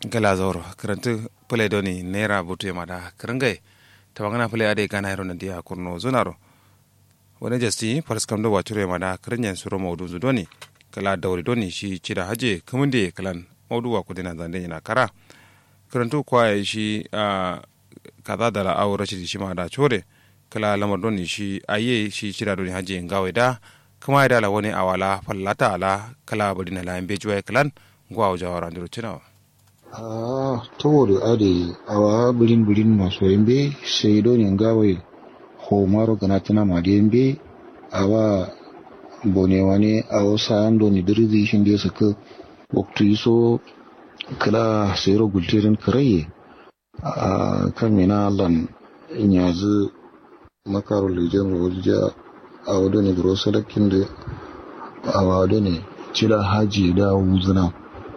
gala zoro karantu pule doni nera butu mada karangai tabangana pule ade gana hero nandia kurno zunaro wani jasti paraskam do wachure mada karanyen suro maudu zudoni kala dauri doni shi cida haje kamunde kalan maudu wa kudina zande yana kara karantu kwaye shi a kaza da la awra shi shi mada chore kala lamar doni shi aye shi cida doni haje ngawe da kuma da la wani awala fallata ala kala badina la embe juwa kalan ngwa jawara ndiro chinawa Ah, towori ade awa bulin bulin maso yembe seido ni ngawe ho maro ganatana made yembe awa bone wani awo sayando ni dirzi shinde suka waktu iso kala sero gultirin karaye a kan mina lan inyazu makaro lejen rawalja a wado ne buro salakin da a wado ne cila haji da wuzuna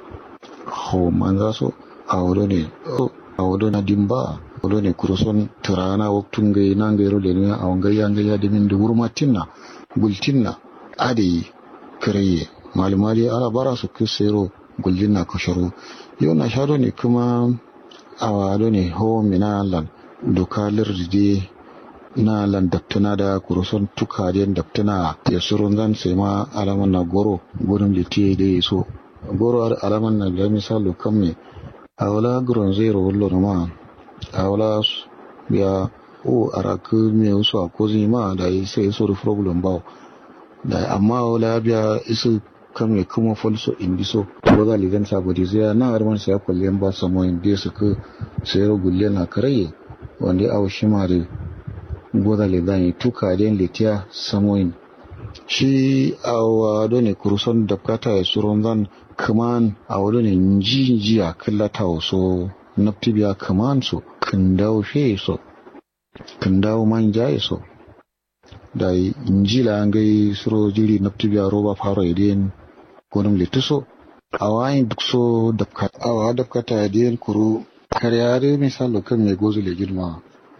ho manza so a wado ne a wado na dimba wado ne kuroson turana waktun gai na gai role ne a wangai ya gai ya dimin da wurma tinna gultinna ade karaye malumali ala bara su kusero gultinna kasharo yau na shado ne kuma a wado ne ho mina lan doka lirde na lan daftana da kuroson tukaren daftana ya surun zan sai ma alaman na goro gurin litiye da ya so goro har alaman na da misalo kan me a wala gurin zai rawallo na ma a wala ya o araku me wasu a kozi ma da yi sai so da problem ba da amma wala biya isu kan me kuma falso indi so ko ga ligan sabodi zai na arman sai kullen ba samo indi su ka sai gulle na karaye wanda a shi ma da goda le zan tuka den litiya samoin shi a wado ne kuruson da kata ya suron zan kaman a wado ne nji nji a kallata waso naftibiya kaman so kan dawo fe so kan dawo man jaye so da nji la an gai suro jiri naftibiya roba faro idin gonum lituso a wayin duk so dafkata a wa dafkata ya den kuru karyare misalo kan mai gozu le girma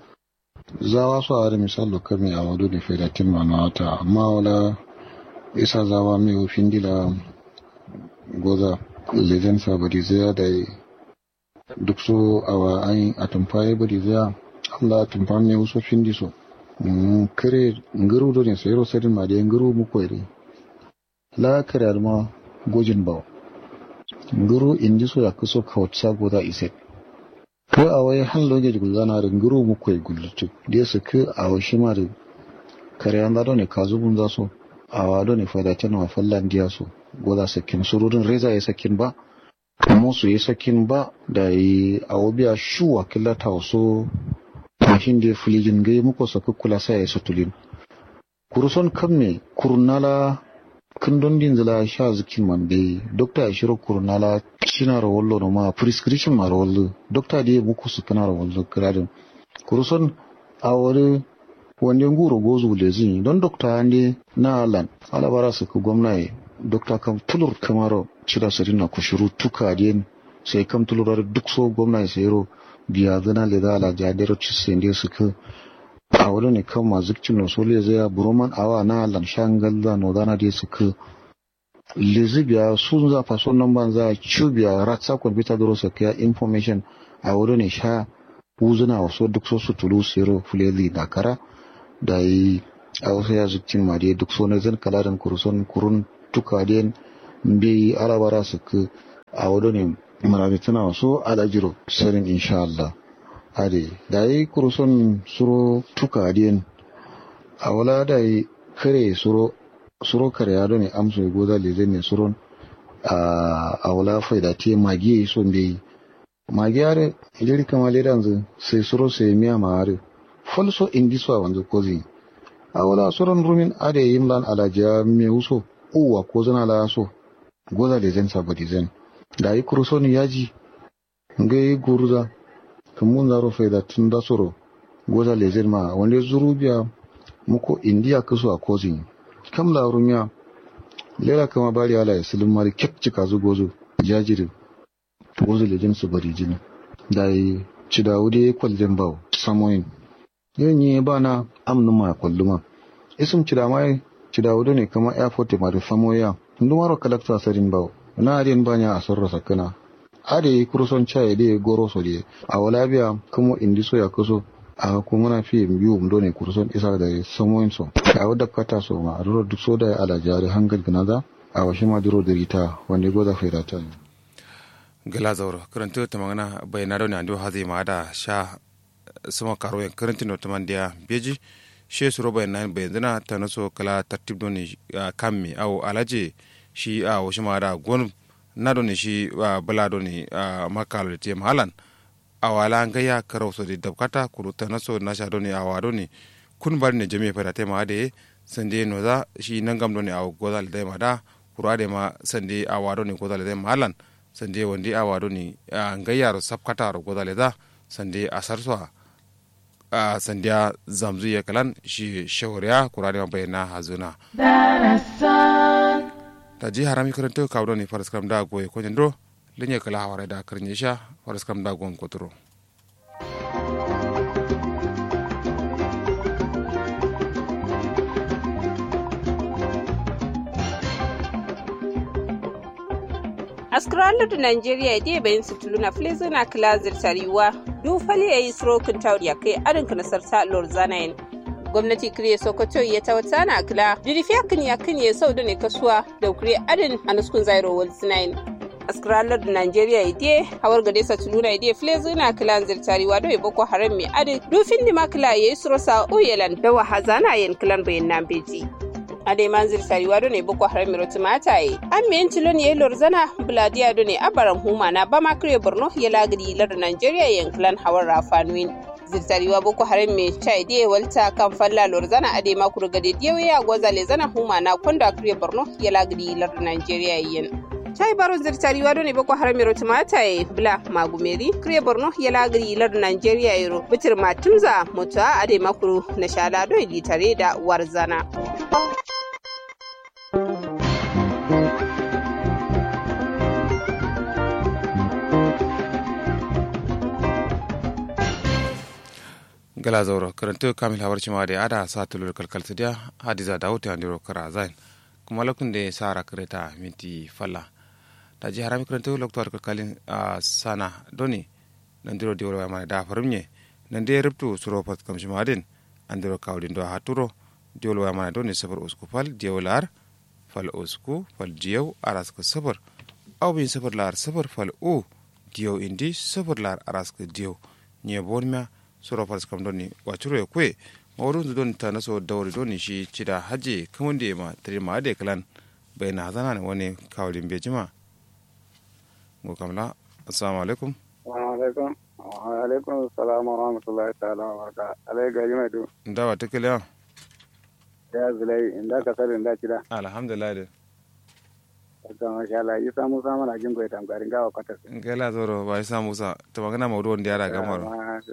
zawa su a misal kame a wado da fedatin mana wata amma wala isa zawa mai ofin dila goza lezen sabari zaya da duk so a wa an a tumfaye bari zaya allah tumfa mai wasu findi so kare nguru do ne sayro sadin ma da nguru mu koyre la kare ma gojin bawo nguru indi so ya kuso kawtsa goza iset ko a wai han loge gulzana da nguru mu koy gullutu da su ke a wa shi ma da kare an da ne kazu bun za so a wa do ne fada tan wa fallan diya so goza sakin surudin reza ya sakin ba kuma su yi sakin ba da yi a wabiya shuwa killata wasu mashin da filijin gai muku saka kula sai ya sutulin kuruson kan me kurnala kundin din zila sha zikin man bai dokta ya shiro kurnala shina rawallo no ma prescription ma rawallo dokta da muku su kana rawallo kiradin kuruson a wani wanda nguro gozu lezin don dokta ne na alan alabara su ku gwamnati dokta kam tulur kamaro cira sirin na kushuru tuka den sai kam tulurar duk so gwamnati sai ro biya gana le dala jadero ci sende su ka a wani ne kan mazikcin no sole zai ya buroman awa na alan shangal da no dana de su ka lezi biya sun za faso nan ban za ci biya ratsa computer duro su ka information a wani ne sha uzuna wasu duk so su tulu sero fulezi da kara da yi a wasu ya zikcin ma dai duk so na zan kalarin kuruson kurun tuka den mbi alabara su ka a wado ne marami tana wasu alajiro sarin insha Allah ade da yi kuruson suro tuka den a wala da yi kare suro suro kare ya ne amso ya goza leze ne suron a wala faida te magi ya son bai magi yare jiri kama ledan zu sai suro sai miya ma yare falso indi so a wanzu kozi a wala suron rumin ade yimlan alajiya me wuso uwa ko zana la so goza da zan sabati zan da yi kurusoni yaji nga yi guruza kamun zaro faida tun da soro goza le zan ma wanda zuru biya muko indiya kaso a kozin kam la rumiya lela kama bari ala ya silin mari kyak cika zu gozo jajirin gozo le zan su bari jini da yi ci da wude kwallon bawo samoyin yin yi ba na amnu ma kwalluma isim ci da mai ci da wude ne kama airport ma da famoya ndumaro kalakta sarin bawo na ariyan banya a sarra sakana ade kuruson chai de goro so de a wala biya kuma indi so ya kuso a kuma na fi biyu mdo ne kuruson isa da samoyin so a wadda kata so ma a duk so da ala jari hangal ganaza a washe ma duro da rita wanda goza fairata ne gala zauro karanta ta magana bayana da ne hazi ma da sha sama karo yan karanta no tamandiya beji she su roba nan bai zina ta naso kala tartib don ne kammi au alaje shi a wasu ma da gon na don ne shi bala don ne makalo da te mahalan awala an gaya karau so da dabkata kuru ta naso na sha don ne awa don ne kun bar ne jami'a fada te ma da sande no za shi nan gam don ne awa goza da ma da kuru ade ma sande awa don ne goza da mahalan sande wandi awa don ne gayar sabkata ro goza da sande asar so a sandiya zamzu ya kalan shi shawariya kurani ma bayyana hazuna da ji harami karanta kawo ne faras kam da goye ko nyando linya kala hawara da karnya sha faras kam da gon koturo askraladu nigeria de bayin situluna flezina klazir tariwa du fali yayi strokin tawri ya kai arin kana sarta lor zanayin gwamnati kiriye sokoto ya tawata na kila dirifiya kan ya kan ya sau da ne kasuwa da kure arin anuskun zairo wal sinayin askraladu nigeria ide hawar gade satuluna ide flezina klazir tariwa do boko haram mai arin dufin dima kila yayi srosa oyelan da wahazana yin kilan bayin nan beji ade manzir sariwa do ne boko haram miro tumata ye an me tilo ne lor zana buladiya do ne abaran huma na bama kire borno ya lagri lar nigeria yanklan hawar rafanuin zirtariwa boko haram me chai de walta kan falla lor zana ade makuru gade diyewe ya goza le zana huma na konda kire borno ya lagri lar nigeria yen chai baro zirtariwa do ne boko haram miro tumata ye bla magumeri kire borno ya lagri lar nigeria yero bitir matumza mutuwa ade makuru na shala do litare da warzana gala zauro karanta kamil hawar cima da ada sa tulur kalkal sidiya hadiza da wuta andiro kara zain kuma lokun da sara kareta minti falla da ji harami karanta loktuwar kalkalin a sana doni nan diro di wala mana da farimye nan da rubtu suro pat kam cima din andiro kawlin do haturo di wala mana doni safar usku fal di wala fal usku fal diyaw araska safar aw bin safar lar safar fal u diyaw indi safar lar araska diyaw nye bonmia sura faras kam doni wacuro ya kwe mawurun don ta naso dauri doni shi cida haje kamun da ma tare ma da kalan bai na hazana ne wani kawalin bai jima go kamla assalamu alaikum wa alaikum wa alaikum assalam wa rahmatullahi ta'ala wa baraka alai gari mai du ndawa ta kiliya ya zulai inda ka sare inda cida alhamdulillah da ta masha Allah yi samu samu na jin goyi tamgarin gawa kwatar ngela zoro ba isa musa ta magana mawdu wanda yara gamar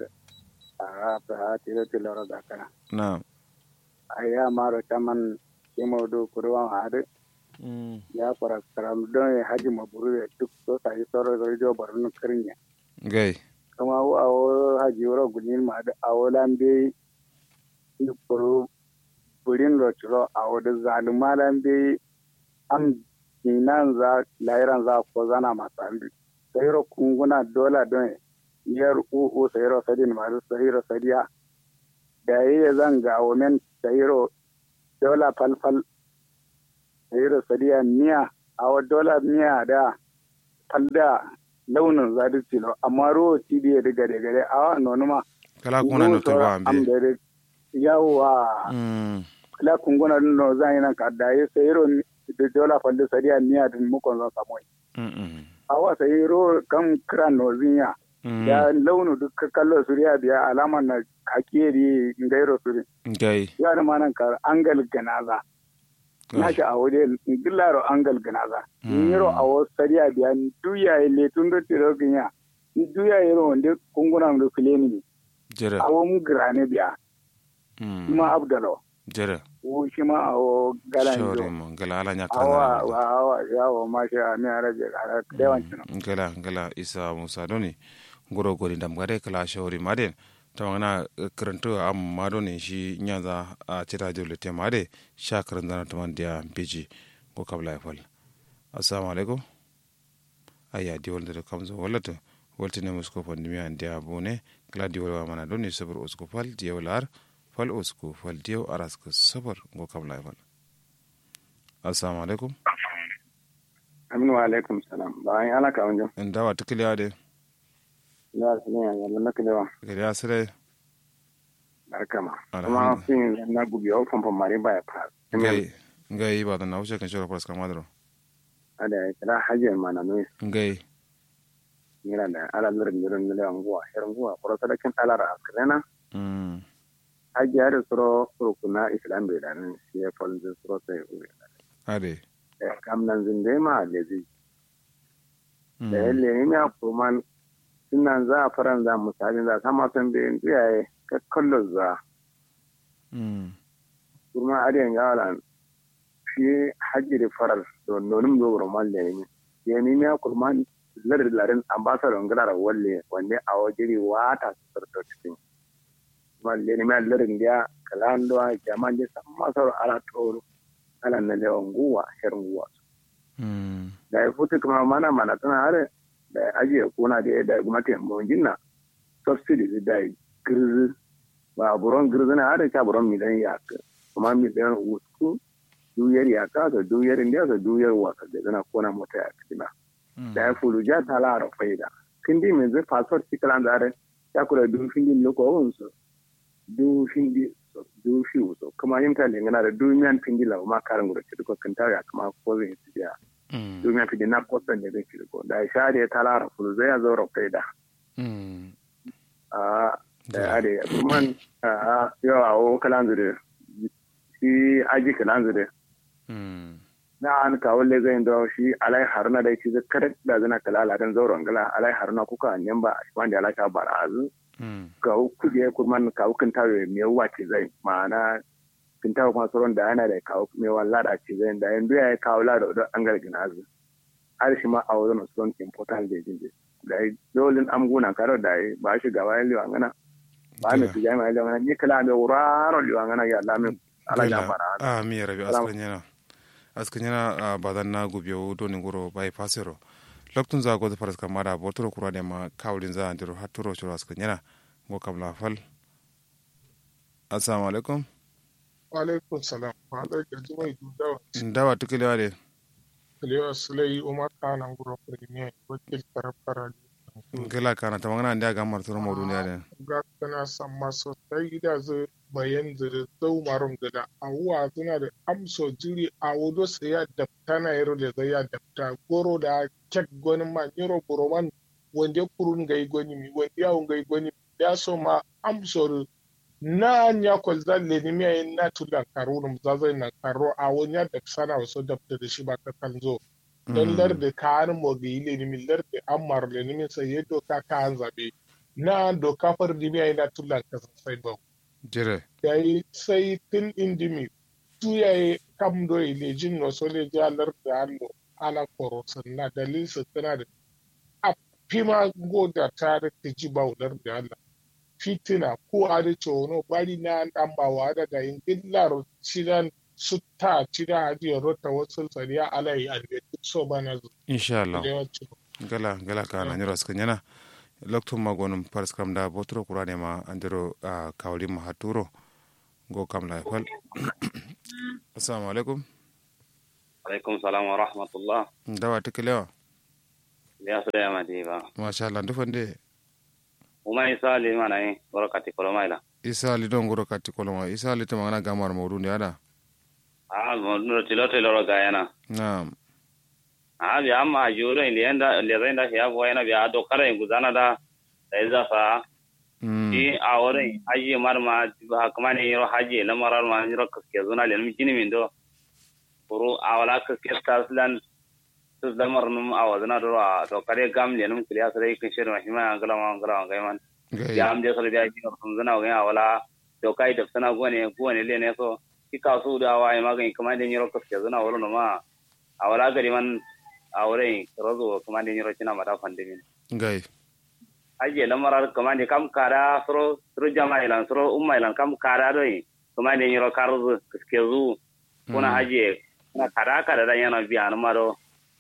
a ta tilo tilo ro dakana na aya maro taman kimo do kurwa hade ya fara karam don haji maburu duk so sai soro do jo barun krinya gai kama wo awo haji woro gulin ma da awo lambe ni kuru burin ro tiro awo da zaluma lambe am inan za lairan za ko zana masambi sai ro kunguna dola don yar uku sayiro sadin masu sayiro sadiya da yi zan ga women sayiro dola falfal sayiro sadiya miya a wa dola miya da falda launin zadi tilo amma ruwa tidi ya diga daga dai awa nonuma kala kuna no to ba ambe yawa kala kunguna no zan yi nan ka da yi sayiro da dola falda sadiya miya din mukon zan samu awa sayiro kan kira nozinya ya launu duk kallo suriya biya alamar na hakeri ngairo suri gai ya da manan ka angal ganaza na shi a waje gillaro angal ganaza niro a wasu sariya biya duya ile tun da tiro ginya duya yero wanda kunguna da kuleni jere a wani grane biya kuma abdalo jere wo shi ma a wo galan shore jo mo gala ala nya awa kana awa yawo ma shi a mi arabe ala dewancin gala gala isa musa doni ngoro gori dam gare kala shawri maden tawangana karanto am mado ne shi nyaza a cita jole te made sha karan dana taman dia biji ko kabla ya fal assalamu alaikum aya diwol da kamzo wallata waltine musko pandemi an dia bone kala diwol wa mana doni sabar usko fal diyaw lar fal usko fal diyaw araska sabar go kam la fal assalamu alaikum aminu wa alaikum salam bayan ala ka wanjo en dawa tikliya de ya su ne ya na kilewa gari asire barkama Alhamdulillah. kuma fin na gubi o fomfom mari ba ya fa ngai ngai ba da na wuce kan shora paras kamadro ada ya kira hajiyar mana no ngai ngira da ala lirin lirin lirin nguwa her nguwa koro sadakin alara askrena mm hajiyar suro rukuna islam bai da nan shi ya falzi suro sai uwe ade da kam nan zinde ma lezi Mm. da yalle ne ya kuma sunan za a faran za misalin za kama san bai iyaye ka kallon za mm kuma adiyan gawalan shi hajjiri faral do nonum do romal le ni ye ni ya kurman lar larin ambassador ngara walle wande a wajiri wata sarto cikin mal le ni ma larin dia kalando jaman de samma sar ala toro ala na le nguwa her nguwa mm da ya futu kuma mana mana tana hare da ya ajiye kuna da ya da gwamnati mo jinna subsidy da ya girzi ba buron girzi na hare ka buron miliyan ya ka kuma miliyan usku duyar ya ka ka duyar indiya ka duyar wasa da zana kona mota ya kina da ya fulu ja ta lara faida kindi min zai passport sikalan da hare ya kula du findi loko wonso du findi so du fi so kuma yin ta lingana da du miyan findi la ma karan gura ci ko kan ta ya kuma ko zai ci ya mm domin fi na kwatan da zai kirko da sha da ta lara fulu zai ya zo rafai da mm a da ya da kuma a yau a wo kalan zure shi aji kalan zure mm na an kawo le zai da shi alai haruna da shi zakar da zana kala ladan zauren gala alai haruna kuka anyan ba shi wanda ala ta bara azu mm kawo kuje kurman kawo kan tawe mai wace zai ma'ana kan tawe kuma sauran da yana da kawo mai walla da ce zai da yanzu ya kawo lada da an gargina azu har shi ma a wajen son important da jin da ya dolin amguna karo da ya ba shi gaba ya liwa ngana ba mi su jami'a liwa ngana ni kala da wuraro liwa ngana ya lamin ala ya fara a mi rabi askan yana askan yana badan na gubiyo doni guro bai fasero loktun za gozo faras kamada botoro kura ne ma kawlin za andiro haturo shiro askan yana go kam la fal assalamu alaikum Walaikun salam. Malar gaji mai dudawa. ndawa tukiliwa de Kalewa Sulai Umar Kanan Guro Premier wakil karfara gila kana tamangana ndia gamar toro mo duniya de ga kana san maso sai da zu bayan zuri zau marum gada awuwa suna da amso jiri a wudo sai ya dafta na yaro da zai ya dafta goro da kek goni ma yaro buroman wanda kurun gai goni mi wanda yawon gai goni ya so ma amso na nya kwal zalle ni mi ayin na tulan karo num zazai na karo a wani ya da sana wasu dafta da shi ba ka kan zo don larde kayan mogi ile ni larde amar le ni sai ya doka kayan zabe na doka far di mi na tulan ka sai ba jire yayi sai tin indimi tu yayi kam do ile jin no so le ja larde allo ala koro sanna dalil sa tana da a pima goda tare ta ji ba larde Allah fitina ko a da no bari na dan bawa da da in dillar cidan sutta cida hadiya rota wasu sariya alai a da so bana zu insha Allah da yawanci gala gala kana nyoro askan yana loktum magonum paras kam da botoro kura ne ma andiro kawli ma haturo go kam la fal assalamu alaikum alaikum salam wa rahmatullah ndawa tukiliwa ya su da yamma ba masha Allah ndufande uma isa li mana yi warakati kolomaila isa li don goro kati koloma isa li tamangana gamar mawdu ndi ada a no tilo tilo ro gayana naam a bi amma juro in lienda lezenda ya bo yana bi ado kara in guzana da da iza fa Mm. i a wurin haji marma ha kuma ne yiro haji la marar ma yiro kaske zuna le mi kini min do kuru a wala kaske taslan tus da marnum a wazana do a to kare gam le num kliya sare kin shirin mahima angala ma angala ga man gai ya am je sare da ji sun zana ga wala to kai da sana gone gone le ne so ki ka su da wa ma ga kuma da yiro kaske zuna wala no ma a wala gari man a wurin rozo kuma da yiro kina mata fandimin gai aje lamarar kamande kam kara soro soro jama ilan soro umma ilan kam kara doi kamande nyiro karzu kiskezu kuna aje kuna kara kara da yana biya na maro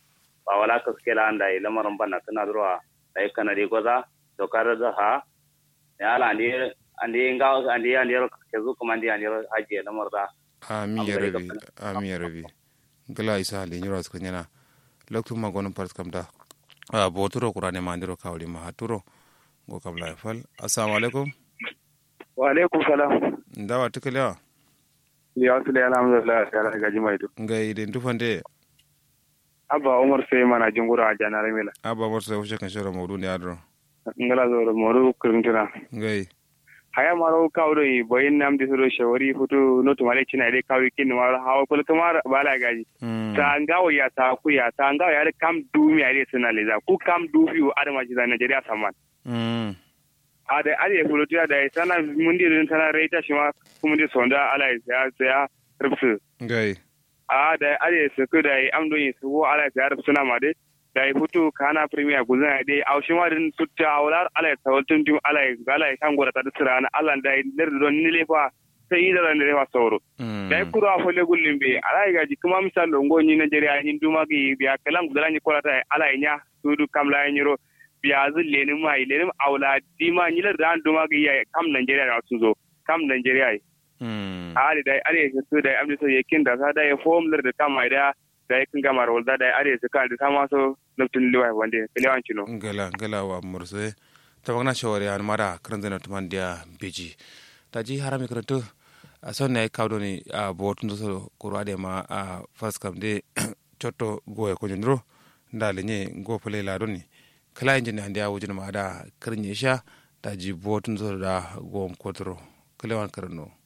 ba wala ka skela anda yi lamarin banna tana zuwa da yi kanadi gwaza to kare da ha ya ala andi andi nga andi andi ke zu kuma andi andi haji lamar da amin ya rabi amin ya rabi gala isa hali nyura suka nyana loktu ma gonon part kam da a boturo kurane ma ndiro kawli ma haturo go kam la fal assalamu alaikum wa alaikum salam ndawa tukalewa ya su da alhamdulillah ta ga jimai to ngai den tufande abba umar sai mana jingura a janar mila aba morse wuce kan shoro mawdu ne adro ngala zo moru kurintuna ngai haya maro kawdo yi boyin nam di soro shawari futu no to male china dai kawri kin maro hawa kul kamar bala gaji ta ngawo ya ta ku ya ta ngawo ya kam du mi ari suna leza ku kam du fi adama ji da Nigeria saman mm ada ada fulo tiya da sana mundi rin sana reita shi ma kuma di sonda ala ya ya rubsu ngai a da are su ku da am do yin su wo ala ya rubsu na ma dai da ya fito kana premier guzan dai a shi ma din tutta awlar ala ta waltun dim ala ala kan gora ta tsira na ala da ner don ni lefa sai yi da ran lefa sauro da ya kuro a fole gullin be ala ga ji kuma misal longo ni Nigeria ni duma gi biya kalan gudan ni kolata ala nya su du kam la nyiro biya zu lenin mai lenin awla dima ni da duma gi ya kam Nigeria da su zo kam Nigeria mm ali da are su da amdi so yakin da sa da ya form da kama da da ya kan gama rawar da are su kan da sama so lutun liwai wanda lewan cino ngala ngala wa morse tabagna shawari an mara kan zana tuman dia beji taji harami karanto a son ne kawdo ni a botun so kurade ma a first kam de chotto goye ko nyndro ndale nye go pele la doni kala injini hande a wujin ma da karnye sha taji botun so da go kotro kalewan karno